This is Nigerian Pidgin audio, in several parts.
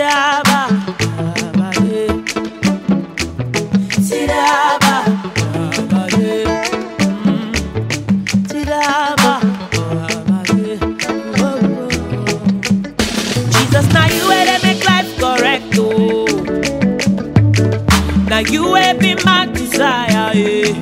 Tiraba, Tiraba, yeah. Tiraba, Tiraba, yeah. Mm. Tiraba, Tiraba, yeah. Oh, oh. Jesus, now you way they make life correct, oh. Now you will be my desire, yeah.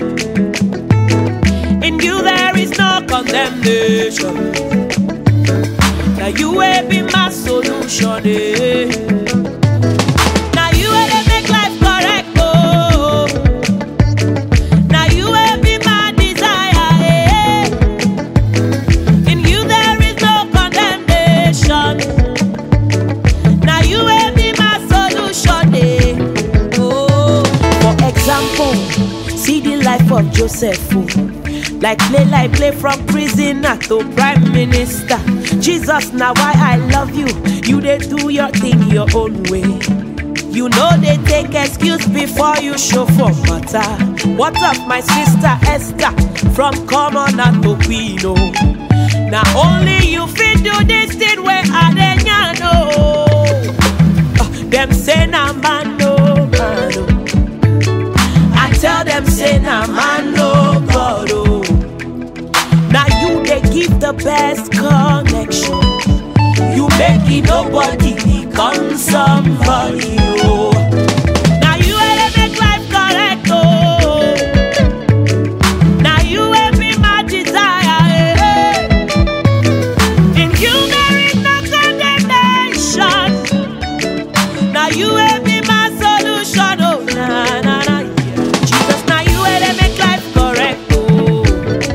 In you there is no condemnation. Now you will be my solution, eh. Now you will dey make life correct, oh. Now you will be my desire, eh. In you there is no condemnation. Now you will be my solution, eh. Oh, for example, see the life of Joseph. Oh. Like play, like play from prisoner to prime minister. Jesus, now why I love you. You they do your thing your own way. You know they take excuse before you show for matter. What of my sister Esther from commoner to queen? Oh. Now only you fit do this thing where I dey know. Them say na man no man. Oh. I tell them say na man no God. Oh. Now you they give the best connection. You make it nobody become somebody. Oh. Now you will dey make life correct. Oh. Now you will be my desire. eh. In you there is no condemnation. Now you will be my solution. Oh, na na na. Jesus, now you will dey make life correct. Oh.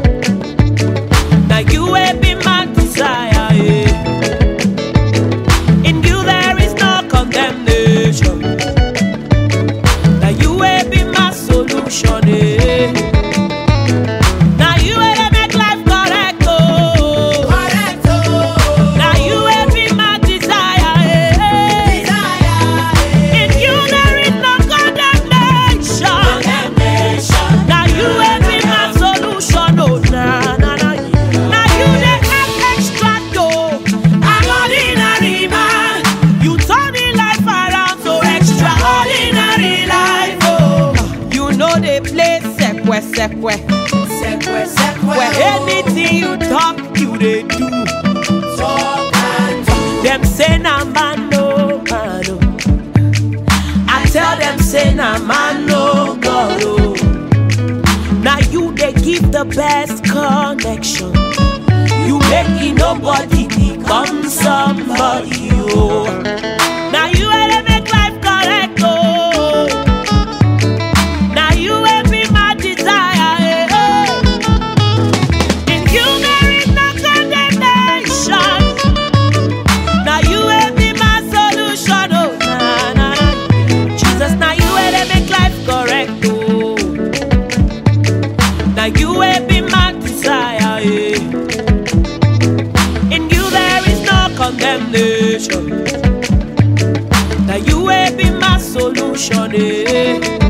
Now you will be my desire. eh. In you there is no condemnation. Now you will be my solution. eh. Now you will dey make life correct. Oh. Now you will be my desire. eh. In you there is no condemnation. Now you will be my solution. Oh, na na na. Now you dey act extra though. I'm ordinary man. You turn the life around so extraordinary life. Oh, you know they play sekwe sekwe. Where anything you talk, you they do. Them say na man no man. Oh. I tell them say na man no God. Oh. Now you they give the best connection. You make it nobody become somebody. Oh. Now you will dey make life correct. Oh. Now you will be my desire. eh. In you there is no condemnation. Now you will be my solution. Oh, na na na. Jesus, now you will dey make life correct. Oh. Now you will be my desire. eh. In you there is no condemnation. Now you will be my solution. Eh.